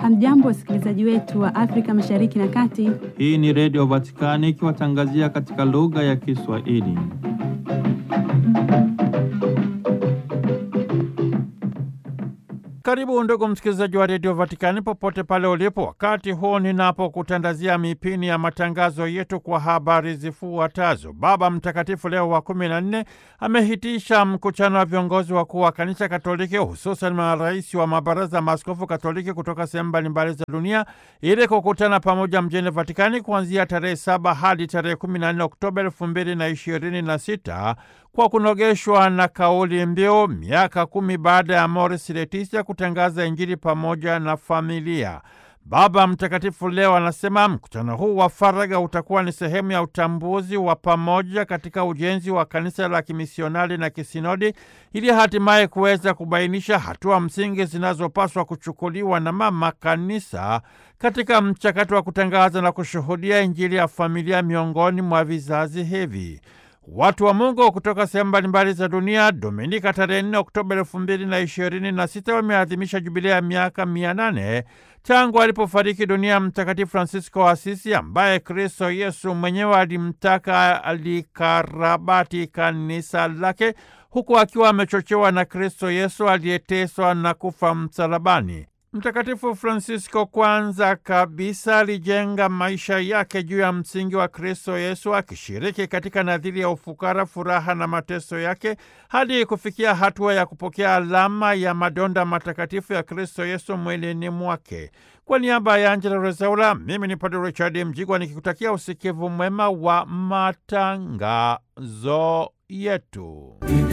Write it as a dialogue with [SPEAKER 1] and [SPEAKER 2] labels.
[SPEAKER 1] Hamjambo, wasikilizaji wetu wa Afrika Mashariki na Kati.
[SPEAKER 2] Hii ni Redio Vatikani ikiwatangazia katika lugha ya Kiswahili. Karibu ndugu msikilizaji wa redio Vatikani popote pale ulipo, wakati huu ninapokutandazia mipini ya matangazo yetu kwa habari zifuatazo. Baba Mtakatifu Leo wa kumi na nne amehitisha mkutano wa viongozi wakuu wa kanisa Katoliki, hususan marais wa mabaraza ya maaskofu Katoliki kutoka sehemu mbalimbali za dunia ili kukutana pamoja mjini Vatikani kuanzia tarehe saba hadi tarehe kumi na nne Oktoba elfu mbili na ishirini na sita kwa kunogeshwa na kauli mbiu miaka kumi baada ya Amoris Laetitia kutangaza Injili pamoja na familia. Baba Mtakatifu leo anasema mkutano huu wa faragha utakuwa ni sehemu ya utambuzi wa pamoja katika ujenzi wa kanisa la kimisionari na kisinodi ili hatimaye kuweza kubainisha hatua msingi zinazopaswa kuchukuliwa na mama kanisa katika mchakato wa kutangaza na kushuhudia Injili ya familia miongoni mwa vizazi hivi. Watu wa Mungu kutoka sehemu mbalimbali za dunia Dominika tarehe 4 Oktoba elfu mbili na ishirini na sita wameadhimisha jubilea ya miaka mia nane tangu alipofariki dunia Mtakatifu Francisco wa Asisi, ambaye Kristo Yesu mwenyewe alimtaka alikarabati kanisa lake, huku akiwa amechochewa na Kristo Yesu aliyeteswa na kufa msalabani. Mtakatifu Francisco kwanza kabisa alijenga maisha yake juu ya msingi wa Kristo Yesu, akishiriki katika nadhiri ya ufukara, furaha na mateso yake hadi kufikia hatua ya kupokea alama ya madonda matakatifu ya Kristo Yesu mwilini mwake. Kwa niaba ya Angela Rezaula, mimi ni Padre Richard Mjigwa nikikutakia usikivu mwema wa matangazo yetu.